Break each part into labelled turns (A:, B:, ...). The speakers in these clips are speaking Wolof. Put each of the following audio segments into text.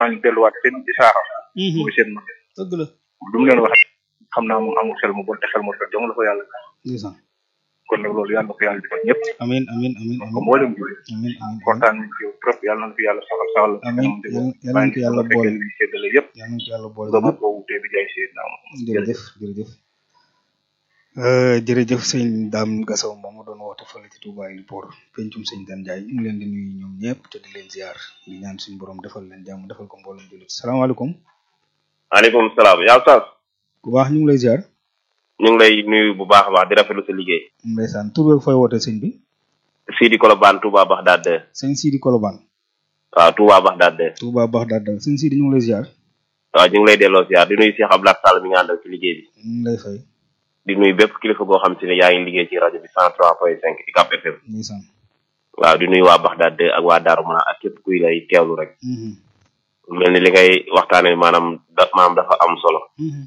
A: nañ delluwaat seen isaaxa mooy seen ma
B: dëgg la
A: du mu leen wax xam naa moom amul xel mu bon te xel mu rafet dong la ko yàlla
B: ndeysaan
A: kon nag loolu yàlla na ko yàlla defal ñëpp
B: amin amin amin
A: ko
B: amin
A: mboolem jullit
B: amin amin
A: kontaan nañ ci yow trop yàlla na ko yàlla saxal saxal la
B: Amiin. Yàlla- yàlla na ko yàlla boole.
A: li séddale yëpp
B: yàlla na ko yàlla boole
A: nga mën koo wutee bi jaay seen naam
B: jërëjëf jërëjëf Euh, jërëjëf sëñ Dame Gassaw moom mu doon woote fële ci Touba Héliport pencum sëñ Dan Ndiaye ñu ngi leen di nuyu ñoom ñëpp te di leen ziar di ñaan suñu borom defal leen jàmm defal ko mboolem jullit salaamaaleykum
C: maaleykum salaam yaa Oustaz
B: ku baax ñu ngi lay ziar
C: ñu ngi lay nuyu bu baax a baax di rafetlu sa liggéey
B: ndeysaan tur beeg fooy woote sëñ bi
C: Sidi Kolobane Touba Bagdad
B: sëñ Sidi Kolobane
C: waaw Touba Bagdad
B: Touba Bagdad sëñ Sidi ñu ngi lay ziar
C: waaw ñu ngi lay delloo ziar di nuyu Cheikh Abdoulaye Sall mi nga àndal ci liggéey bi
B: ñu ngi lay fay
C: di nuyu bépp kilifa goo xam si ne yaa ngi liggéey ci rajo bi 103.5 UCAB FM
B: ndeysaan
C: waaw di nuyu waa Bagdad ak waa Darou Mana ak képp kuy lay teewlu rek
B: Mhm,
C: mel ni li ngay waxtaane maanaam da maanaam dafa am solo
B: mhm,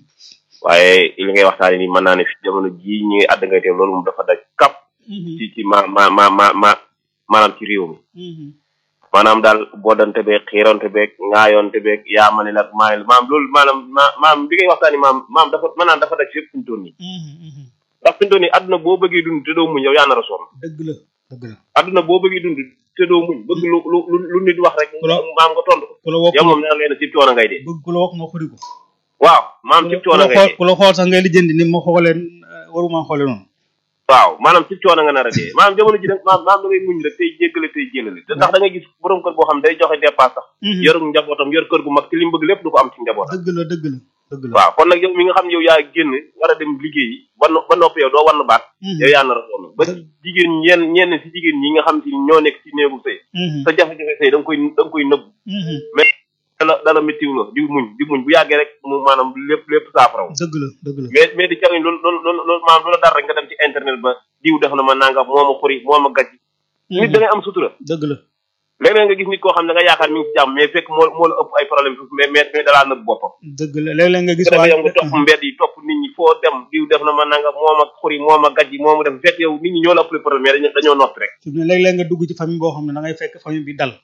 C: waaye li ngay waxtaane ni mën naa ne fi jamono jii ñuy àdd ngay teew loolu moom dafa daj kap
B: mhm,
C: ci ci ma ma ma ma ma maanaam ci réew mi
B: mhm.
C: maanaam daal boodante beeg xiironte beeg ŋaayoonte beeg yaa ma ne nag maa ne maam loolu maanaam ma maam bi ngay waxtaani maam maam dafa maanaam dafa daj fépp fi mu toll nii
B: Mhm, mhm.
C: ndax fi mu toll nii àdduna boo bëggee dund te doo muñ yow yaa nar a sonn
B: dëgg la dëgg la
C: àdduna boo bëggee dund te doo muñ bëgg lu lu lu lu nit wax rek
B: Voilà.
C: maam nga tontu ko
B: ku la wax
C: yow moom nee na leen si coono ngay dee
B: bëgg ku la wax nga xuri ko
C: waaw maam si
B: ku
C: coono
B: la
C: ngay
B: xool
C: dee
B: ku la xool sax ngay lijjanti ni ma xooleen waruma xoole noonu
C: waaw maanaam si coono nga nar a dee maanaam jamono ji nag maam maam da ngay muñ rek tey jéggale tey jélale te ndax da ngay gis borom kër boo xam day joxe dépasse sax
B: Mhm.
C: yor njabootam yor kër gu mag te li mu bëgg lépp du ko am ci njabootam
B: dëgg la dëgg la dëgg la
C: waaw kon nag yow mi nga xam ne yow yaa génn war a dem liggéeyi ba no- ba noppi yow doo war na baat
B: Mhm.
C: yow yaa nar a sonn ba
B: Dëgg.
C: jigéen ñenn ñenn si jigéen ñi nga xam si ñoo nekk ci néegu sëy
B: Mhm,
C: sa jafe-jafe sëy da nga koy da nga koy nëbb
B: mhm.
C: mais dala dala méttiw la di muñ di muñ bu yàggee rek mu maanaam lépp lépp saafaraw
B: dëgg la dëgg la
C: mais mais di jariñ loolu loolu loolu loolu maanaam lu la dara rek nga dem ci internet ba diw def na ma nangam moo ma xuri moo ma gàcc nit da ngay am sutura
B: dëgg la
C: léeg-léeg nga gis nit koo xam ne nga yaakaar mi ngi ci jàmm mais fekk moo moo la ëpp ay problème foofu mais mais mais dalaa nëbb boppam
B: dëgg la léeg-léeg nga gis
C: su defee
B: waa
C: yow nga topp mbedd yi topp nit ñi foo dem diw def na ma nanga moo ma xuri moo ma gàjji moo ma def fekk yow nit ñi ñoo la ëpp problème mais dañoo dañoo noppi rek
B: fi mu ne léeg-léeg nga dugg ci famille boo xam ne da ngay fekk famille bi dal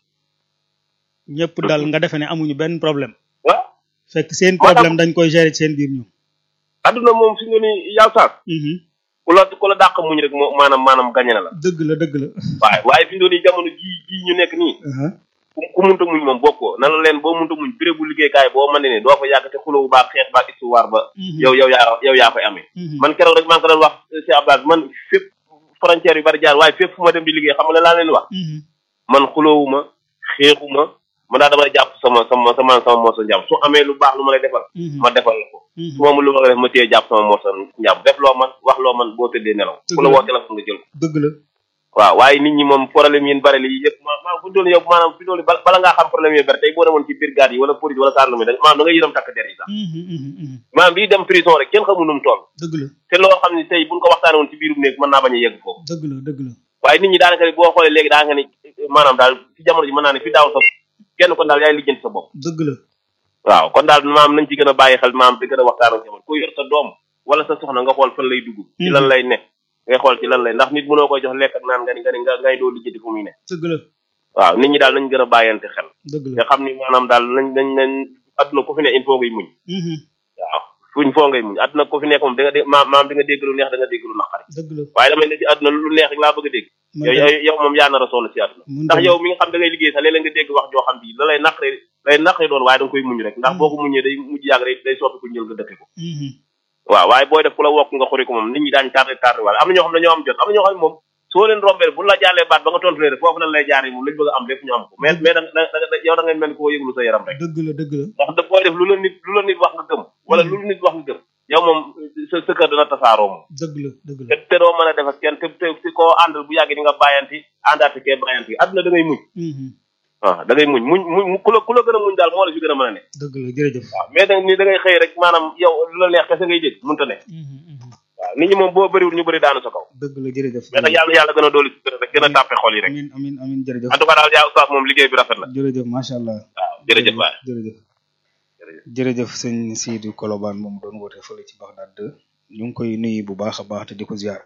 B: ñëpp dal nga defe ne amuñu benn problème
C: waaw
B: fekk seen
C: Moo tax-
B: problème dañ koy gérer ci seen biir ñoom
C: adduna moom fi nga ni yàlla saas
B: Mhm.
C: ku la ku la dàq muñ rek moo maanaam maanaam gañe na la
B: dëgg la dëgg la
C: waaye waaye fi nga ni jamono ji ji ñu nekk nii
B: Aha.
C: ku ku munta muñ moom bokkoo na la leen boo munta muñ béré bu liggéeykaay boo mën ne ne doo fa yàgg te xulóowu baa xeex baa histoire ba
B: Mhm.
C: yow yow yaa yow yaa koy amee
B: Mhm.
C: man keroog rek maa ngi ko doon wax si Abbas man fépp frontière yu bari jaar waaye fépp fu ma dem di liggéey xam nga laa leen wax
B: Mhm.
C: man xuloowuma xeexuma man daa dama jàpp sama sama sama sama morso njàmm su amee lu baax lu ma lay defal
B: Mhm.
C: ma defal la ko
B: Mhm.
C: su ma amul lu ma ko def ma téye jàpp sama morso njàmm def loo man wax loo man boo tëddee nelaw ku la woo téléphone nga jël ko
B: dëgg la
C: waaw waaye nit ñi moom problème yi bari li yëpp ma ma fu doon yow maanaam fi doon bala bala ngaa xam problème yi bari tey boo demoon ci brigade yi wala police wala sarlumi da maanaam da nga yërëm takk der yi sax
B: Mhm. Mhm. Mhm.
C: maanaam bii dem prison rek kenn xamul nu mu toll
B: dëgg la
C: te loo xam ne tey buñ ko waxtaane woon ci biirum néeg mën naa bañ a yegg foofu
B: dëgg la dëgg la
C: waaye nit ñi daanaka ne boo xoolee léegi daanaka ni maanaam daal ci jamono ji mën naa ne fi daaw sa kenn kon daal yaay lijjanti sa bopp
B: dëgg la
C: waaw kon daal maam nañ ci gën a bàyyi xel maam di gën a waxtaan ak jamono ku yor sa doom wala sa soxna nga xool fan lay dugg ci lan lay ne ngay xool ci lan lay ndax nit mënoo koy jox lekk ak naan nga ni nga ni nga ngay doo lijjanti fu muy ne
B: dëgg la
C: waaw nit ñi daal nañ gën a bàyyante xel
B: dëgg
C: te
B: la
C: xam ni maanaam daal nañ nañ nañ adduna ku fi ne il faut ngay muñ
B: Mhm.
C: waaw fuñ foo ngay muñ adduna ku fi nekk moom da nga dé maam maam di nga dégg lu neex da nga dégg lu naqari
B: dëgg la
C: waaye damay ne ci adduna lu neex rek laa bëgg a dégg
B: man
C: yow
B: de-
C: yow yow moom yaa nar a sonn ci àdduna
B: mun
C: ndax
B: dem-
C: yow mi nga xam da ngay liggéey sax léeg-léeg nga dégg wax joo xam bi la lay naqare lay naqare doon waaye da nga koy muñ rek ndax boo ko muñee day mujj yàgg day day soppi ko njël nga dëkke ko
B: Mhm.
C: waaw waaye booy def ku la wokk nga xuri ko moom nit ñi daañu tardé tardé wala am na ñoo xam ne dañoo am jot am na ñoo xam ne moom soo leen rombee bu la jàllee baat ba nga tontu leen foofu lañ lay jaaree moom lañ bëgg a am lépp ñu am ko mais mais da da da yow da ngay mel ni ko yëglu sa yaram rek
B: dëgg la dëgg la
C: ndax da booy def lu la nit lu la nit wax nga gëm wala lu la nit wax nga gëm yow moom sa sa kër dana tasaaroo moom
B: dëgg la dëgg
C: te
B: la
C: te doo mën a def ak kenn te te te koo àndal bu yàggee di nga bàyyanti àndaati kee bàyyanti àdduna da ngay muñ
B: Mhm.
C: waaw da ngay muñ muñ muñ ku la ku la gën a muñ daal moo la fi gën a mën a ne
B: dëgg la jërëjëf
C: waaw mais da ni da ngay xëy rek maanaam yow lu la neex kese ngay dégg mënta ne
B: Mhm. Mhm.
C: waaw nit ñi moom boo bëriwul ñu bëri daanu sa kaw
B: dëgg la jërëjëf
C: mais nag yàlla yàlla gën a dooli si rek gën a tàppe xol yi rek
B: amin amin amin jërëjëf
C: en tout cas daal yaa oustaz moom liggéey bi rafet na
B: jërëjëf macha allah
C: waaw jërëjëf waay
B: jërëjëf jërëjëf sëñ Sidi Kolobane moom doon woote fële ci Bagdad 2 ñu ngi koy nuyu bu baax a baax te di ko ziar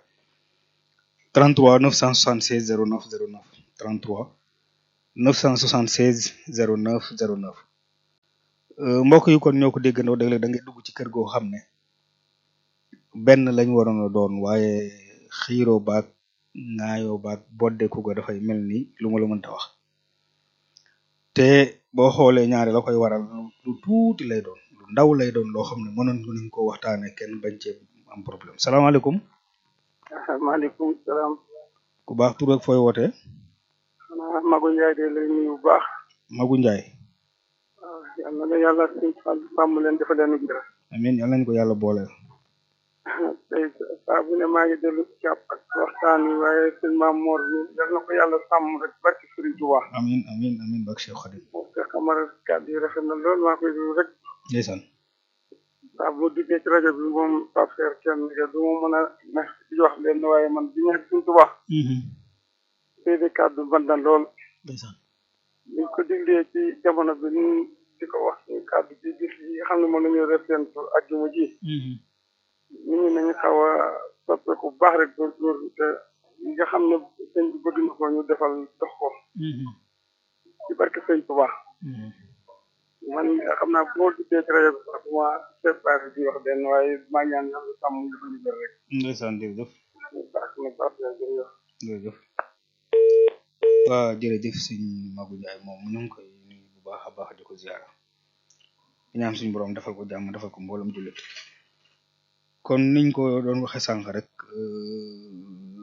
B: 33 976 09 09 33 976 09 09 Euh, mbokk yi kon ñoo ko déggandoo dëgg da ngay dugg ci kër goo xam ne benn lañ waroon a doon waaye xiiroo baag ŋaayoo baag boddeku ga dafay mel ni lu ma la mënta wax te boo xoolee ñaari la koy waral lu lu tuuti lay doon lu ndaw lay doon loo xam ne mënoon nañ ko waxtaane kenn bañ cee am problème salaamaaleykum
D: maaleykum salaam
B: ku baax tur ak fooy wootee
D: xanaa Magu Ndiaye de lay nuyu bu baax
B: Magu Njaay
D: waaw yal na la yàlla suñ fàll sàmm leen dafa leen jërë
B: amiin yal nañ ko yàlla booleel
D: tey saa bu ne maa ngi dellu jàpp ak waxtaan wi waaye sëñ Maam Mor mi yal na ko yàlla sàmm rek barki Sëriñ Tuubaa
B: amiin amiin amiin bak Cheikh Khadim
D: moom te xamara kàddu yi rafet na lool maa koy déglu rek
B: ndeysaan
D: saa bu duggee ci rajo bi moom Pape Fer kenn nga du ma mën a ne di wax leen waaye man bi ñëwee Sëriñ Tuubaa seede kàddu ban na lool
B: ndeysaan
D: liñ ko diglee ci jamono bi ñu di ko wax suñu kàddu ci bis yi nga xam ne moom la ñu resentu ajjuma ji nit ñi nañu xaw a soppeeku bu baax rek góorgóorlu te yi nga xam ne sëñ bi bëgg na ko ñu defal dox ko ci barke sëñ bu baax man xam naa boo duggee ci rajo bi sax duma séparé di wax benn waaye maa ñaan yàlla sàmm ñu bañu jël rek
B: ndeysaan jërëjëf
D: ñu baax na baax na jërëjëf
B: jërëjëf waaw jërëjëf sëñ Magu Njaay moom ñu ngi koy nuyu bu baax a baax di ko ziara di ñaan suñu borom defal ko jàmm defal ko mboolem jullit kon niñ ko doon waxe sànq rek euh,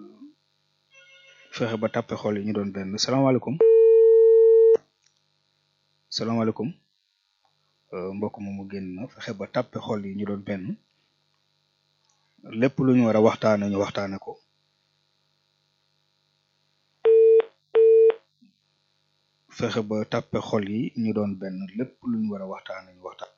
B: fexe ba tàppe xol yi ñu doon benn salaamaaleykum salaamaaleykum euh, mbokk moomu génn na fexe ba tàppe xol yi ñu doon benn lépp lu ñu war a waxtaane ñu waxtaane ko fexe ba tàppe xol yi ñu doon benn lépp lu ñu war a waxtaane ñu waxtaan